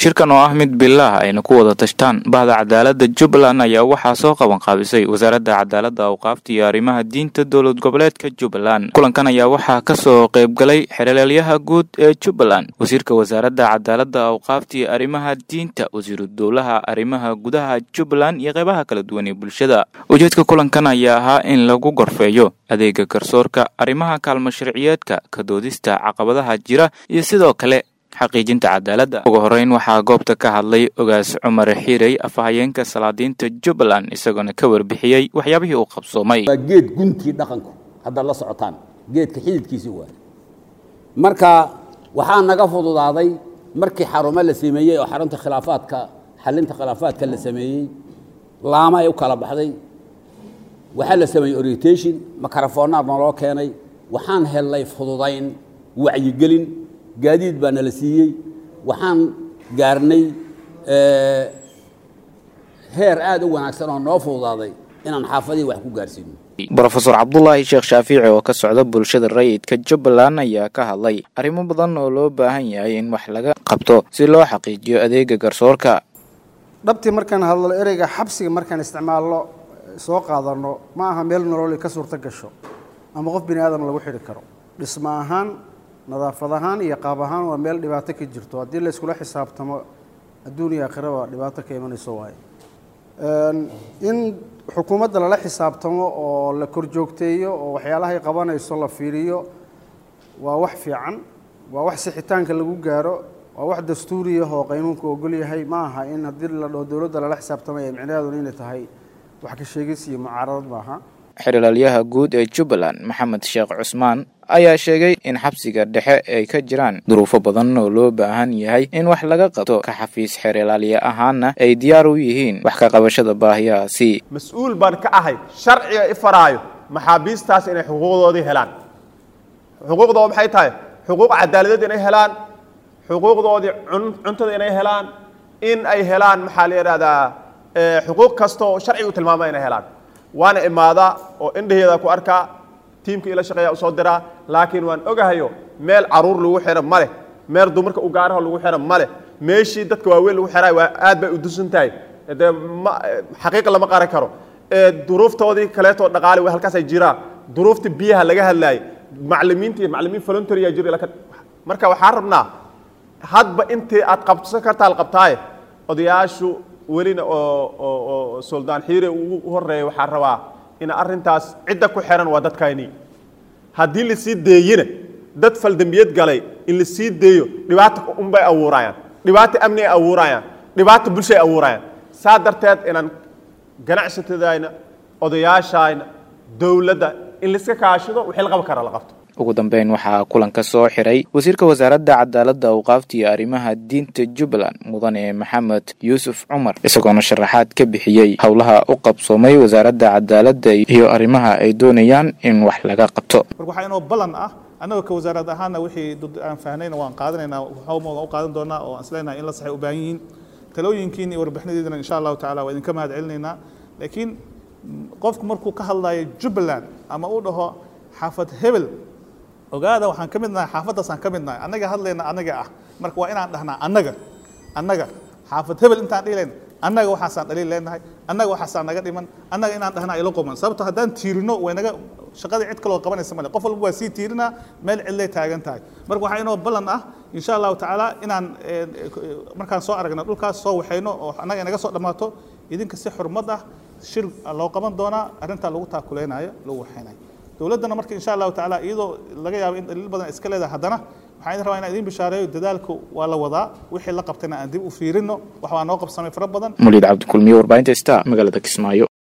shirkan oo ah mid bilaah ayna ku wada tashtaan bahda cadaalada jubbaland ayaa waxaa soo qaban qaabisay wasaaradda cadaalada awqaafta iyo arrimaha diinta dowlad goboleedka jubbaland kulankan ayaa waxaa kasoo qaybgalay xereelyaha guud ee jubbaland wasiirka wasaaradda cadaalada awqaafta iyo arrimaha diinta wasiiru dowlaha arrimaha gudaha jubbaland iyo qeybaha kala duwan ee bulshada ujeedka kulankan ayaa ahaa in lagu gorfeeyo adeega garsoorka arrimaha kaalmo sharciyeedka ka doodista caqabadaha jira iyo sidoo kale xaqiijinta cadaaladda ugu horeyn waxaa goobta ka hadlay ogaas cumar xiirey afhayeenka salaadiinta jubbaland isagoona ka warbixiyey waxyaabihii uu qabsoomay waa geed guntii dhaqanku haddaad la socotaan geedka xididkiisii waa marka waxaa naga fududaaday markii xarumo la sameeyey oo xarunta khilaafaadka xalinta khilaafaadka la sameeyey laama ay u kala baxday waxaa la sameeyey orientation makarafoonaa naloo keenay waxaan hellay fududayn wacyigelin gaadiid baa nala siiyey waxaan gaarnay heer aada u wanaagsan oo noo fududaaday inaan xaafadihii wax ku gaarsiino brofesor cabdulaahi sheekh shaafiici oo ka socda bulshada rayidka jubbaland ayaa ka hadlay arrimo badan oo loo baahan yahay in wax laga qabto si loo xaqiijiyo adeega garsoorka dhabtii markaan hadlo ereyga xabsiga markaan isticmaalno soo qaadano ma aha meel nololi ka suurto gasho ama qof bini aadam lagu xidhi karo dhismo ahaan nadaafad ahaan iyo qaab ahaan waa meel dhibaato ka jirto haddii la iskula xisaabtamo adduun iyo aakhiraba dhibaato ka imanayso waaye in xukuumadda lala xisaabtamo oo la korjoogteeyo oo waxyaalahay qabanayso la fiiriyo waa wax fiican waa wax sixitaanka lagu gaaro waa wax dastuuriyah oo qaynuunku ogol yahay ma aha in haddii la dhaho dowladda lala xisaabtamaya micnaheeduna inay tahay wax ka sheegis iyo mucaaradad maaha xeralaalyaha guud ee jubbaland maxamed sheekh cusmaan ayaa sheegay in xabsiga dhexe ay ka jiraan duruufo badan oo loo baahan yahay in wax laga qabto ka xafiis xeeralaalye ahaana ay diyaar u yihiin wax ka qabashada baahiyahaasi mas-uul baan ka ahay sharciga i faraayo maxaabiistaas inay xuquuqdoodii helaan xuquuqdooda maxay tahay xuquuq cadaaladeed inay helaan xuquuqdoodii cuntada inay helaan in ay helaan maxaa la yidhahdaa xuquuq kasta oo sharciga u tilmaama inay helaan waana imaadaa oo indhaheeda ku arkaa tiimka ila shaqeeya usoo diraa laakiin waan ogahayo meel caruur lagu xiro ma leh meel dumarka u gaaraho lagu xiro ma leh meeshii dadka waaweyn lagu xiraay waa aad bay u dusan tahay dee ma xaqiiqa lama qaran karo duruuftoodii kaleetoo dhaqaali way halkaas ay jiraan duruufta biyaha laga hadlaayay maclimiinta iyo maclimiin voluntarya jir marka waxaan rabnaa hadba intii aad qabsan kartaa la qabtaaye odayaashu welina oo suldaan xiire ugu horeeya waxaa rabaa in arrintaas cidda ku xiran waa dadkayni haddii lasii deeyina dad faldambiyad galay in lasii deeyo dhibaata unbay abuurayaan dhibaata amni ay abuurayaan dhibaata bulshay abuurayaan saa darteed inaan ganacsatadayna odayaashayna dowladda in laiska kaashido wixii la qaban kara la qabto ugu dambeyn waxaa kulanka soo xiray wasiirka wasaaradda cadaaladda awqaafta iyo arrimaha diinta jubbaland mudane maxamed yuusuf cumar isagoona sharaxaad ka bixiyey howlaha u qabsoomay wasaaradda cadaaladda iyo arrimaha ay doonayaan in wax laga qabto marka waxaa inoo ballan ah annagoo ka wasaarad ahaanna wixii aan fahnayna waan qaadanaynaa hawmooda u qaadan doonaa oo aan isleenahay in la saxay u baahan yihiin talooyinkiin iyo warbixinadeedana insha allahu tacala waa idinka mahad celinaynaa laakiin qofku markuu ka hadlayo jubbaland ama uu dhaho xaafad hebel ogaada waxaan ka mid nahay xaafaddaasaan ka mid nahay annaga hadlayna annaga ah marka waa inaan dhahnaa annaga annaga xaafad hebel intaan dhihilayna annaga waxaasaan dhaliil leenahay annaga waxaasaan naga dhiman annaga inaan dhahnaa ilo qoman sababto haddaan tiirino waynaga shaqadii cid kaloo qabanaysa male qof walba waa sii tiirinaa meel cidlay taagan tahay marka waxaa inoo ballan ah insha allahu tacaala inaan markaan soo aragna dhulkaas soo waxayno oo annaga inaga soo dhammaato idinka si xurmad ah shir loo qaban doonaa arrintaa lagu taakuleynayo lagu waxaynayo dowladdana marka insha allahu tacaala iyadoo laga yaabo in daliil badan iska leedahay haddana waxaan idin rabaa inaan idin bishaareeyo dadaalku waa la wadaa wixii la qabtayna aan dib u fiirino wax waa noo qabsamay fara badan muliid cabdikulmiye warbaahinta star magaalada kismaayo